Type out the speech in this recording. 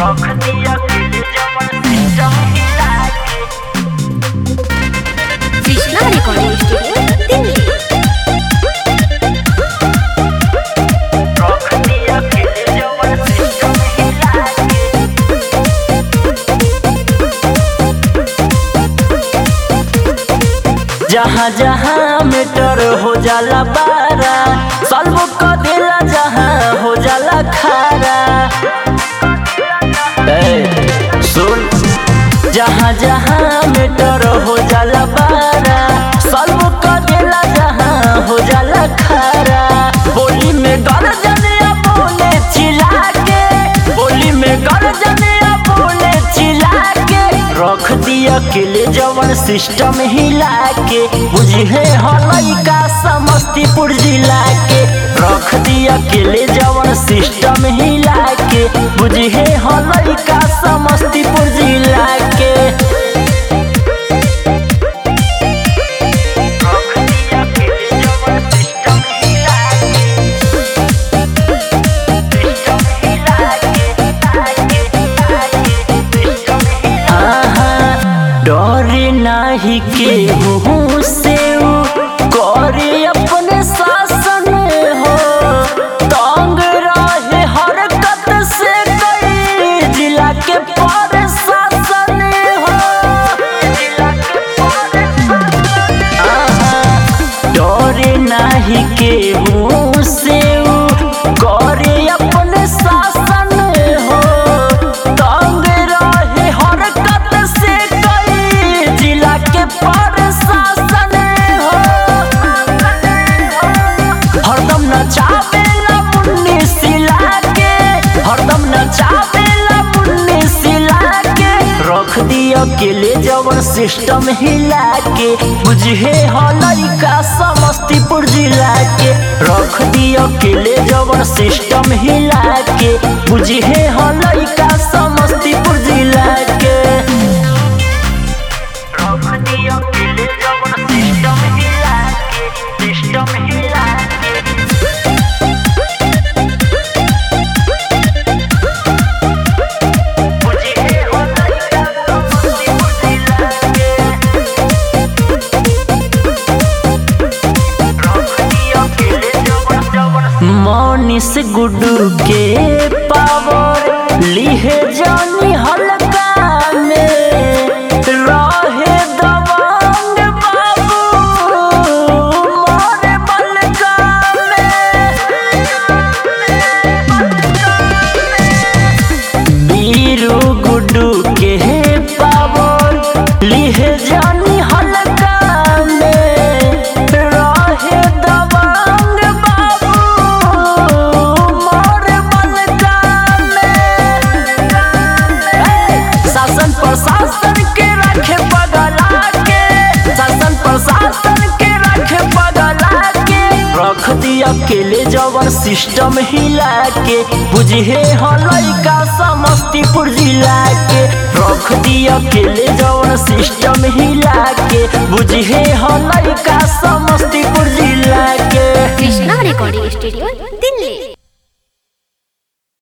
रख दिया दिल जवन सिस्टम हिला के कृष्णा रिकॉर्डिंग स्टूडियो दिल्ली रख दिया दिल जवन सिस्टम हिला के जहाँ जहाँ मीटर हो जाला बारा सॉल्व कर देला जहाँ हो जाला खारा ए, सुन जहाँ जहाँ मीटर हो जाला बारा सॉल्व कर देला जहाँ हो जाला खारा बोली में गर्जन या बोले चिल्ला के बोली में गर्जन या बोले चिल्ला के रख दिया अकेले जवन सिस्टम हिला के बुझे हलई का समस्तीपुर जिला के रख दिया अकेले जवन सिस्टम हिला के बुझे हलई का समस्तीपुर जिला के रख दिया अकेले जवन सिस्टम हिला के सिस्टम हिला के सिस्टम हिला डरे नाही के मुँह से उ करे अपने शासन हो तंग रहे हरकत से कई जिला के पर शासन हो जिला के डरे नाही के मुँह से उ करे अपने शासन हो तंग रहे हरकत से कई जिला के प्रशासन हो हरदम नचावेला मुन्नी सिला के हरदम नचावेला मुन्नी सिला के रख दिया अकेले जवन सिस्टम हिला के बुझे हलई का समस्तीपुर जिला के रख दिया अकेले जवन सिस्टम हिला के बुझे हलई का समस्तीपुर जिला के रख दिया अकेले जवन सिस्टम हिला के सिस्टम हिला के बुझे हलई का समस्तीपुर जिला के मनीष गुड्डू के पावर लिहे जानी हल्का में रहे दबंग बाबू मोरे बलका में बीरू गुड्डू के पावर लिहे जानी हल्का में रहे दबंग बाबू मोरे बलका में शासन प्रशासन के रखे बगला के शासन प्रशासन के रखे बगला के रख दिया अकेले जवन सिस्टम हिला के बुझे हलई का समस्तीपुर जिला के रख दिया अकेले जवन सिस्टम हिला के बुझे हलई का समस्तीपुर जिला के कृष्णा रिकॉर्डिंग स्टूडियो